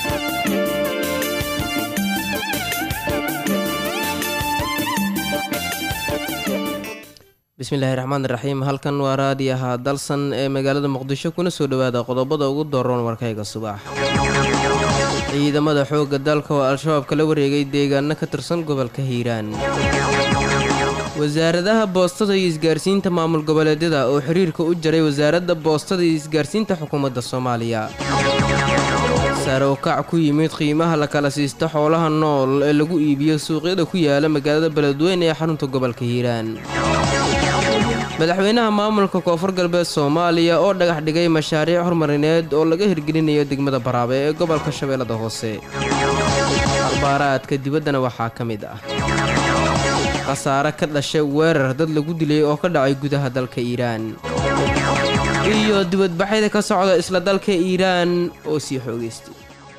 bismillaahi raxmaan raxiim halkan waa raadiyaha dalsan ee magaalada muqdisho kuna soo dhowaada qodobada ugu dooran warkayga subax ciidamada xoogga dalka oo al-shabaab kala wareegay deegaano ka tirsan gobolka hiiraan wasaaradaha boostada iyo isgaarsiinta maamul goboleedyada oo xiriirka u jaray wasaaradda boostada iyo isgaarsiinta xukuumadda soomaaliya sare u kac ku yimid qiimaha la kala siista xoolaha nool ee lagu iibiyo suuqyada ku yaala magaalada beledweyne ee xarunta gobolka hiiraan madaxweynaha maamulka koonfur galbeed soomaaliya oo dhagax dhigay mashaariic horumarineed oo laga hirgelinayo degmada baraabe ee gobolka shabeellada hoose akhbaaraadka dibaddana waxaa ka mid ah khasaare ka dhashay weerar dad lagu dilay oo ka dhacay gudaha dalka iiraan iyo dibadbaxyada ka socda isla dalka iiraan oo sii xoogaystay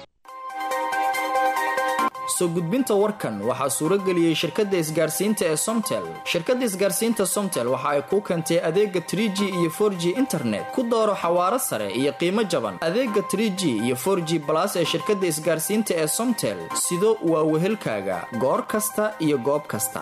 soo gudbinta warkan waxaa suuro geliyey shirkadda isgaarsiinta ee somtel shirkadda isgaarsiinta somtel waxa ay kuu keentay adeega trie g iyo for g internet ku dooro xawaaro sare iyo qiimo jaban adeega trie g iyo for g balas ee shirkadda isgaarsiinta ee somtel sido waa wehelkaaga goor kasta iyo goob kasta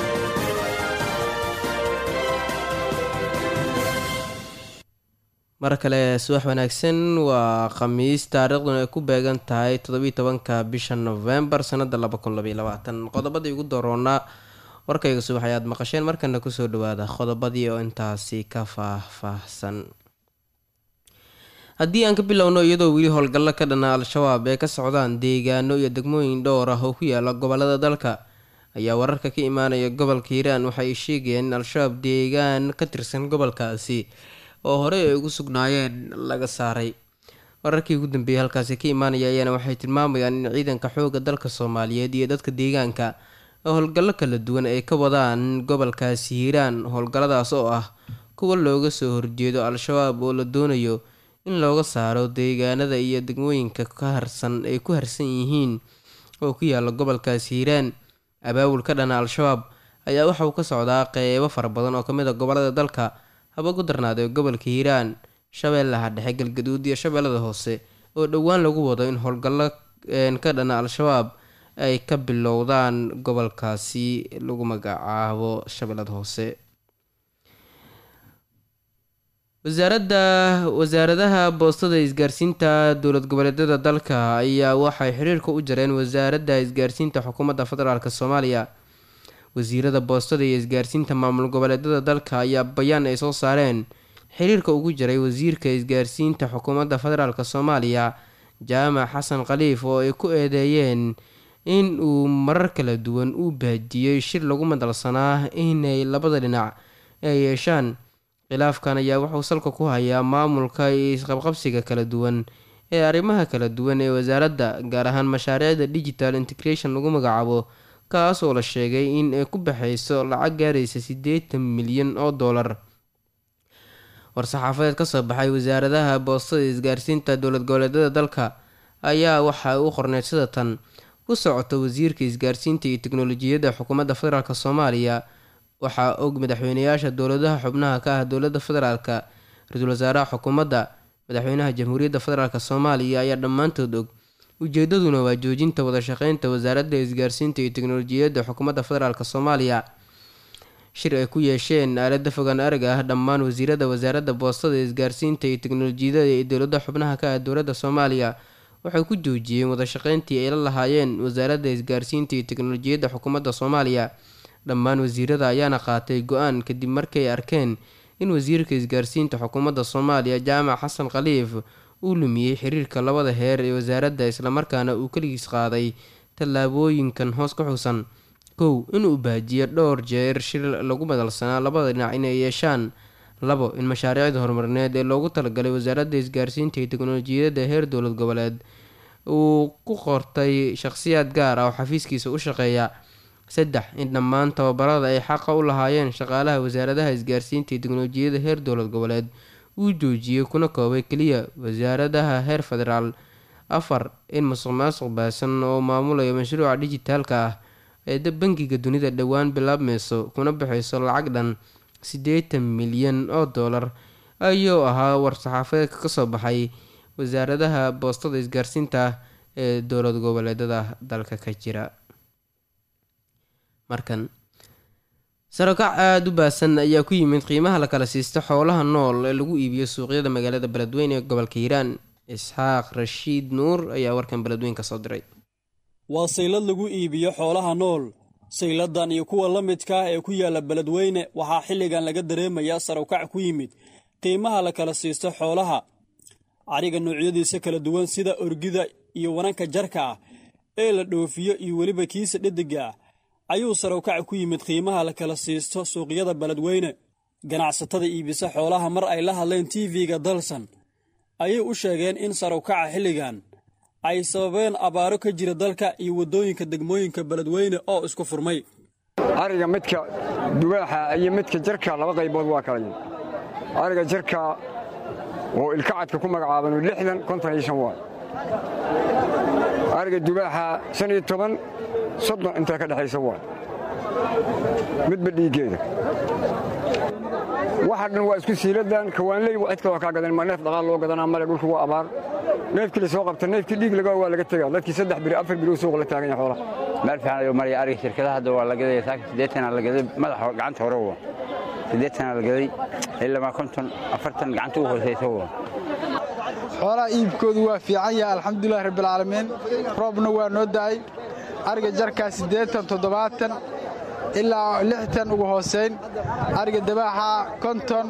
mar kale subax wanaagsan waa khamiis taariikhduna ay ku beegan tahay toddobiiy tobanka bisha novembar sanada laba kun labaiy labaatan qodobadii ugu doroonaa warkayga subax ayaad maqasheen markana kusoo dhawaada qodobadii oo intaasi ka faah-faahsan haddii aan ka bilowno iyadoo weli howlgallo ka dhana al-shabaab ee ka socdaan deegaano iyo degmooyin dhowr ah oo ku yaala gobolada dalka ayaa wararka ka imaanaya gobolka hiiraan waxay sheegayeen in al-shabaab deegaan ka tirsan gobolkaasi oo horey ay ugu sugnaayeen laga saaray wararkii ugu dambeeyay halkaasi ka imaanaya ayaana waxay tilmaamayaan in ciidanka xooga dalka soomaaliyeed iyo dadka deegaanka oo howlgallo kala duwan ay ka wadaan gobolkaasi hiiraan howlgalladaas oo ah kuwa looga soo horjeedo al-shabaab oo la doonayo in looga saaro deegaanada iyo degmooyinka ka harsan ay ku harsan yihiin oo ku yaala gobolkaasi hiiraan abaabul ka dhana al-shabaab ayaa waxa uu ka socdaa qeybo fara badan oo kamid a gobolada dalka haba ku darnaadee gobolka hiiraan shabeellaha dhexe galgaduud iyo shabeellada hoose oo dhowaan lagu wado in howlgallo ka dhana al-shabaab ay ka bilowdaan gobolkaasi lagu magacaabo shabeellada hoose wasaaradda wasaaradaha boostada isgaarsiinta dowlad goboleedyada dalka ayaa waxay xiriirka u jareen wasaaradda isgaarsiinta xukuumadda federaalk soomaaliya wasiirada boostada iyo isgaarsiinta maamul goboleedyada dalka ayaa bayaan ay soo saareen xiriirka ugu jiray wasiirka isgaarsiinta xukuumadda federaalk soomaaliya jaamac xasan khaliif oo ay ku eedeeyeen in uu marar kala duwan u baajiyey shir lagu madalsanaa inay labada dhinac ay yeeshaan khilaafkan ayaa wuxuu salka ku hayaa maamulka iyo isqabqabsiga kala duwan ee arrimaha kala duwan ee wasaaradda gaar ahaan mashaariicda digital integration lagu magacaabo kaas oo la sheegay in ay ku baxayso lacag gaaraysa siddeetan milyan oo dollar war-saxaafadeed kasoo baxay wasaaradaha boostada isgaarsiinta dowlad goboleedyada dalka ayaa waxa u qorneyd sida tan ku socota wasiirka isgaarsiinta iyo teknolojiyadda xukuumadda federaalk soomaaliya waxaa og madaxweyneyaasha dowladaha xubnaha ka ah dowladda federaalk ra-iisul wasaaraha xukuumadda madaxweynaha jamhuuriyadda federaalk soomaaliya ayaa dhammaantood og ujeedaduna waa joojinta wadashaqeynta wasaaradda isgaarsiinta iyo teknolojiyadda xukuumadda federaalk soomaaliya shir ay ku yeesheen aalada fogaan arag ah dhammaan wasiirada wasaaradda boostada isgaarsiinta iyo teknolojiyada ee dowlada xubnaha ka ah dowladda soomaaliya waxay ku joojiyeen wadashaqeyntii ay la lahaayeen wasaaradda isgaarsiinta iyo teknolojiyadda xukuumadda soomaaliya dhammaan wasiirada ayaana qaatay go-aan kadib markay arkeen in wasiirka isgaarsiinta xukuumadda soomaaliya jaamac xasan khaliif uu lumiyey xiriirka labada heer ee wasaaradda islamarkaana uu keligiis qaaday tallaabooyinkan hoos ka xusan kow inuu baajiyo dhowr jeer shir lagu madalsanaa labada dhinac inay yeeshaan labo in mashaariicda horumarineed ee loogu talagalay wasaaradda isgaarsiinta iyo teknolojiyadda heer dowlad goboleed uu ku qortay shaqhsiyaad gaar ah oo xafiiskiisa u shaqeeya saddex in dhammaan tababarada ay xaqa u lahaayeen shaqaalaha wasaaradaha isgaarsiinta iyo teknolojiyadda heer dowlad goboleed uu joojiyey kuna koobay keliya wasaaradaha heer federaal afar in musuq maasuq baasan oo maamulayo mashruuca dijitaalka ah ee bangiga dunida dhowaan bilaabmeyso kuna baxayso lacag dhan siddeetan milyan oo dollar ayuu ahaa war-saxaafadeedka kasoo baxay wasaaradaha boostada isgaarsiinta ee dowlad goboleedada dalka ka jira markan sarokac aada u baasan ayaa ku yimid qiimaha la kala siisto xoolaha nool ee lagu iibiyo suuqyada magaalada beledweyne ee gobolka hiiraan isxaaq rashiid nuur ayaa warkan beledweyn ka soo diray waa saylad lagu iibiyo xoolaha nool sayladan iyo kuwa la midka ah ee ku yaala beledweyne waxaa xilligan laga dareemayaa sarokac ku yimid qiimaha la kala siisto xoolaha cariga noocyadiisa kala duwan sida orgida iyo wananka jarka ah ee la dhoofiyo iyo weliba kiisa dhediga ah ayuu sarokac ku yimid qiimaha la kala siisto suuqyada beledweyne ganacsatada iibisa xoolaha mar ay la hadleen tv-ga dalsan ayay u sheegeen in sarokaca xilligan ay sababeen abaaro ka jira dalka iyo waddooyinka degmooyinka beledweyne oo isku furmay ariga midka dugaaxa iyo midka jarka laba qaybood waa kala yimid ariga jarka oo ilkacadka ku magacaabanu lixdan konton iyo shan waay ariga dugaaxa shan iyo toban soddon intaa ka dhexaysa waay midba dhiiggeeda waxa dhan waa isku siiladan kawaanley cid kaloo kaa gadan ma neef dhaqaal loo gadanaa male dhulku waa abaar neefkii la soo qabta neefkii dhiig laga waa laga tegaa dadkii saddex biri afar biri u suuq la taagan yahay xoolaha meel fiican ayuu maraya ariga shirkadaha hadda waa la gadaya saaka siddeetanaa la gaday madaxa gacanta hore wa siddeetanaa la gaday ilama konton afartan gacanta u hoosaysa wa xoolaha iibkoodu waa fiican yahay alxamdulilahi rabbilcaalamiin roobna waa noo da'ay ariga jarkaa siddeetan toddobaatan ilaa lixtan ugu hoosayn ariga dabaaxa konton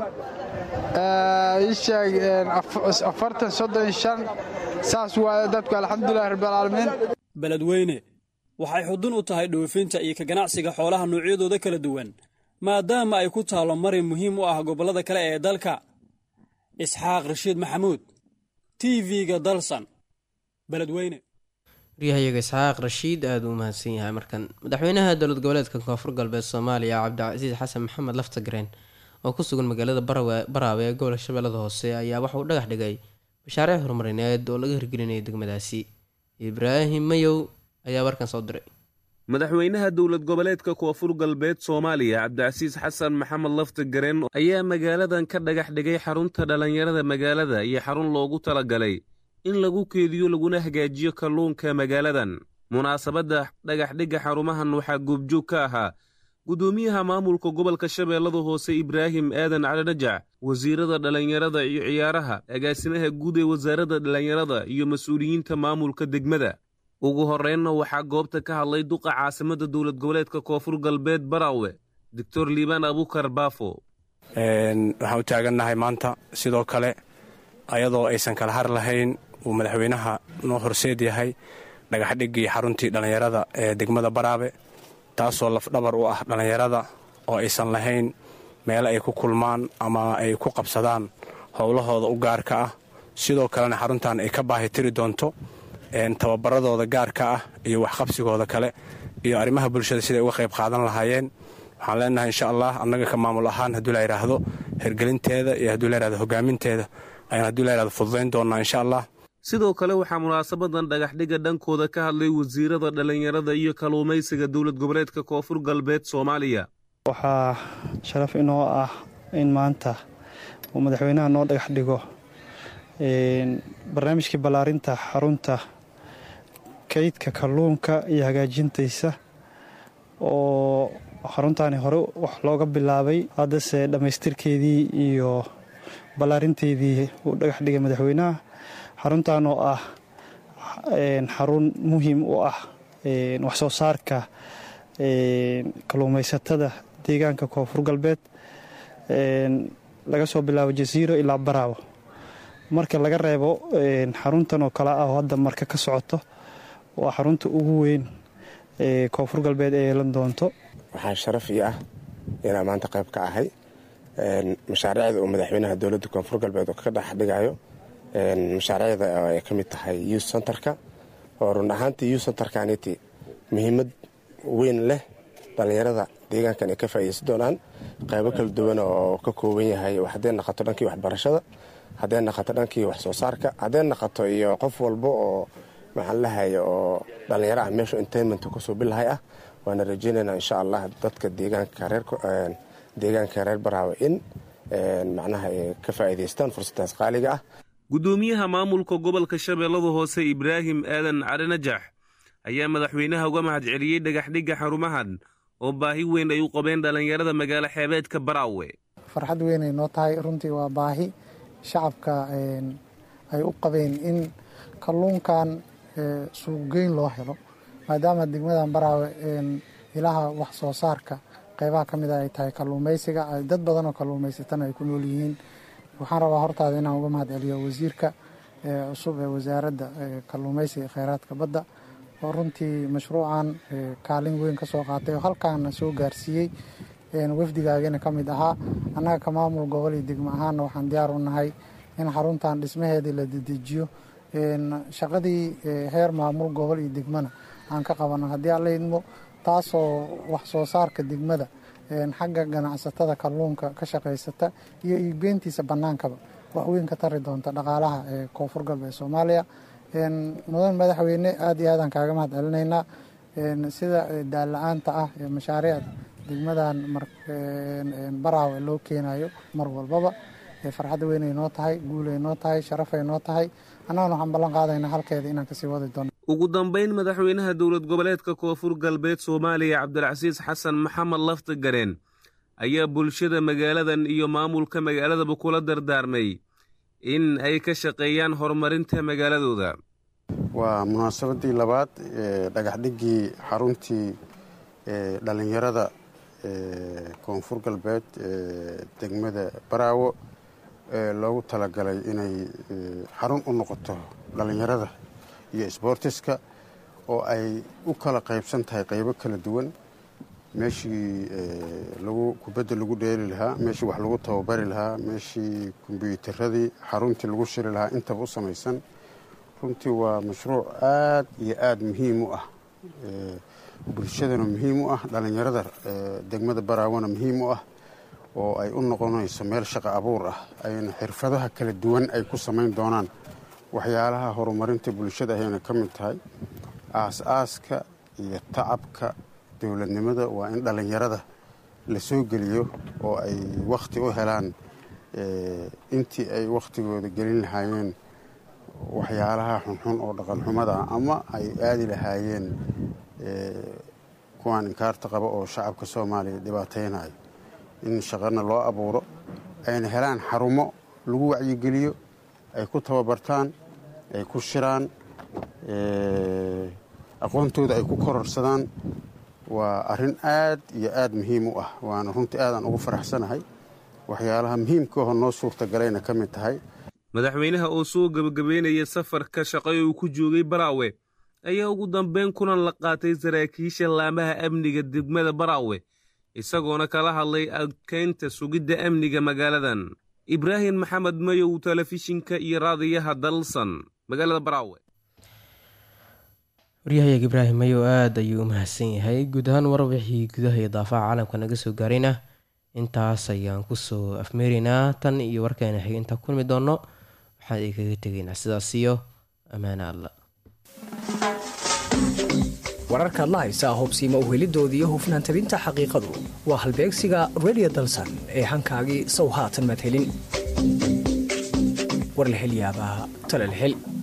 isheeg afartan soddon shan saas waaye dadku alxamdulilahi rabbilcaalamiin beledweyne waxay xudun u tahay dhoofinta iyo ka ganacsiga xoolaha noocyadooda kala duwan maadaama ay ku taallo marin muhiim u ah gobollada kale ee dalka isxaaq rashiid maxamuud t v-ga dalsan beledweyne waryahayaga isxaaq rashiid aada u mahadsan yahay markan madaxweynaha dowlad goboleedka koonfur galbeed soomaaliya cabdicasiis xasan maxamed laftagreen oo ku sugan magaalada baraawe ee gobolka shabeellada hoose ayaa waxa uu dhagax dhigay mashaariic horumarineed oo laga hirgelinaya degmadaasi ibraahim mayow ayaa warkan soo diray madaxweynaha dowlad goboleedka koonfur galbeed soomaaliya cabdicasiis xasan maxamed laftagareen ayaa magaaladan ka dhagax dhigay xarunta dhallinyarada magaalada iyo xarun loogu talagalay in lagu keediyo laguna hagaajiyo kalluunka magaaladan munaasabadda dhagaxdhigga xarumahan waxaa goobjoog ka ahaa guddoomiyaha maamulka gobolka shabeellada hoose ibraahim aadan calidhajac wasiirada dhallinyarada iyo ciyaaraha agaasimaha guud ee wasaaradda dhallinyarada iyo mas-uuliyiinta maamulka degmada ugu horreynna waxaa goobta ka hadlay duqa caasimadda dowlad goboleedka koonfur galbeed baraawe doctor liibaan abukar baafo waxaan u taagannahay maanta sidoo kale ayadoo aysan kala har lahayn uu madaxweynaha noo horseed yahay dhagaxdhiggii xaruntii dhallinyarada ee degmada baraabe taasoo lafdhabar u ah dhallinyarada oo aysan lahayn meelo ay ku kulmaan ama ay ku qabsadaan howlahooda u gaarka ah sidoo kalena xaruntan ay ka baahi tiri doonto tababaradooda gaarka ah iyo waxqabsigooda kale iyo arrimaha bulshada siday uga qayb qaadan lahaayeen waxaan leenahay insha allah annaga ka maamul ahaan hadduu la yidhaahdo hergelinteeda iyo hadduu la yidhahdo hogaaminteeda ayaan hadduu la yidhahdo fududayn doonnaa insha allah sidoo kale waxaa munaasabadan dhagaxdhigga dhankooda ka hadlay wasiirada dhallinyarada iyo kalluumaysiga dowlad goboleedka koonfur galbeed soomaaliya waxaa sharaf inoo ah in maanta uu madaxweynaha noo dhagax dhigo barnaamijkii ballaarinta xarunta kaydka kalluunka iyo hagaajintaysa oo xaruntaani hore wax looga bilaabay haddase dhammaystirkeedii iyo ballaarinteedii uu dhagax dhigay madaxweynaha xaruntan oo ah xarun muhiim u ah waxsoo saarka kalluumaysatada deegaanka koonfur galbeed laga soo bilaabo jasiiro ilaa baraawo marka laga reebo xaruntan oo kale ah oo hadda marka ka socoto waa xarunta ugu weyn ee koonfur galbeed ee yeelan doonto waxaa sharaf ii ah inaan maanta qayb ka ahay mashaariicda uu madaxweynaha dowladda koonfur galbeed oo ka dhex dhigayo mashaariicda ay ka mid tahay youth centerka oo run ahaantii youth centerkaniti muhiimad weyn leh dhallinyarada deegaankan ay ka faa'iidaysan doonaan qaybo kala duwan oo ka kooban yahay hadday naqato dhankii waxbarashada hadday naqato dhankii wax soo saarka hadday naqato iyo qof walba oo maxaan lahaya oo dhallinyaro ah meeshu entertainmenta kusoo bilahay ah waana rajeynaynaa insha allah dadka deegaanka reer baraawe in macnaha ay ka faa'iidaystaan fursaddaas qaaliga ah guddoomiyaha maamulka gobolka shabeellada hoose ibraahim aadan cali najax ayaa madaxweynaha uga mahad celiyey dhagaxdhigga xarumahan oo baahi weyn ay u qabeen dhallinyarada magaalo xeebeedka baraawe farxad weynay noo tahay runtii waa baahi shacabka ay u qabeen in kalluunkan suuqgeyn loo helo maadaama degmadan baraawe ilaha wax soo saarka qeybaha ka mid a ay tahay kalluumaysiga dad badanoo kalluumaysatana ay ku nool yihiin waxaan rabaa hortaada inaan uga mahad celiyo wasiirka cusub ee wasaaradda kalluumaysiga ee kheyraadka badda oo runtii mashruucan kaalin weyn ka soo qaatay oo halkaana soo gaarsiiyey wafdigaagana ka mid ahaa annaga ka maamul gobol iyo degmo ahaanna waxaan diyaar u nahay in xaruntan dhismaheedii la dedejiyo shaqadii heer maamul gobol iyo degmona aan ka qabanno haddii alla idmo taasoo wax soo saarka degmada xagga ganacsatada kalluunka ka shaqaysata iyo iibgeyntiisa bannaankaba wax weyn ka tari doonta dhaqaalaha ee koonfur galbeed soomaaliya mudan madaxweyne aad iyo aadaan kaaga mahad celinaynaa sida daalla-aanta ah ee mashaariicda degmadan baraawe loo keenayo mar walbaba farxadda weynay noo tahay guulay noo tahay sharafay noo tahay annagana waxaan ballan qaadaynaa halkeeda inaan kasii wadi doono ugu dambayn madaxweynaha dowlad goboleedka koonfur galbeed soomaaliya cabdilcasiis xasan maxamed lafti gareen ayaa bulshada magaaladan iyo maamulka magaaladaba kula dardaarmay in ay ka shaqeeyaan horumarinta magaaladooda waa munaasabadii labaad ee dhagaxdhiggii xaruntii dhallinyarada koonfur galbeed ee degmada baraawo ee loogu talagalay inay xarun u noqoto dhallinyarada iyo sboortiska oo ay u kala qaybsan tahay qaybo kala duwan meeshii lagu kubadda lagu dheeli lahaa meeshii wax lagu tababari lahaa meeshii kombyuutaradii xaruntii lagu shiri lahaa intaba u samaysan runtii waa mashruuc aad iyo aad muhiim u ah bulshadana muhiim u ah dhallinyarada degmada baraawona muhiim u ah oo ay u noqonayso meel shaqo abuur ah ayna xirfadaha kala duwan ay ku samayn doonaan waxyaalaha horumarinta bulshada ayayna ka mid tahay aas-aaska iyo tacabka dowladnimada waa in dhallinyarada la soo geliyo oo ay wakhti u helaan intii ay wakhtigooda gelin lahaayeen waxyaalaha xunxun oo dhaqanxumada ah ama ay aadi lahaayeen kuwaan inkaarta qaba oo shacabka soomaaliya dhibaataynayo in shaqana loo abuuro ayna helaan xarumo lagu wacyigeliyo ay ku tababartaan ay ku shiraan aqoontooda ay ku kororsadaan waa arrin aad iyo aad muhiim u ah waana runtii aadaan ugu faraxsanahay waxyaalaha muhiimkaho noo suurtagalayna ka mid tahay madaxweynaha oo soo gebagabeynaya safarka shaqo ee uu ku joogay baraawe ayaa ugu dambeyn kulan la qaatay saraakiisha laamaha amniga degmada baraawe isagoona kala hadlay adkeynta sugidda amniga magaaladan ibraahim maxamed mayow telefishinka iyo raadiyaha dalsan magaalada baraawe waryahayaga ibraahim mayow aada ayuu u mahadsan yahay guud ahaan warbixii gudaha iyo daafaha caalamka naga soo gaarayna intaas ayaan kusoo afmeeraynaa tan iyo warkeena xig intaan kulmi doonno waxaan idinkaga tegaynaa sidaas iyo ammaane alla wararkaad la haysaa hubsiima uhelidoodii iyo hufnaan tabinta xaqiiqadu waa halbeegsiga redio dalsan ee hankaagii sow haatan maad helin war la hel yaabaa tale la hel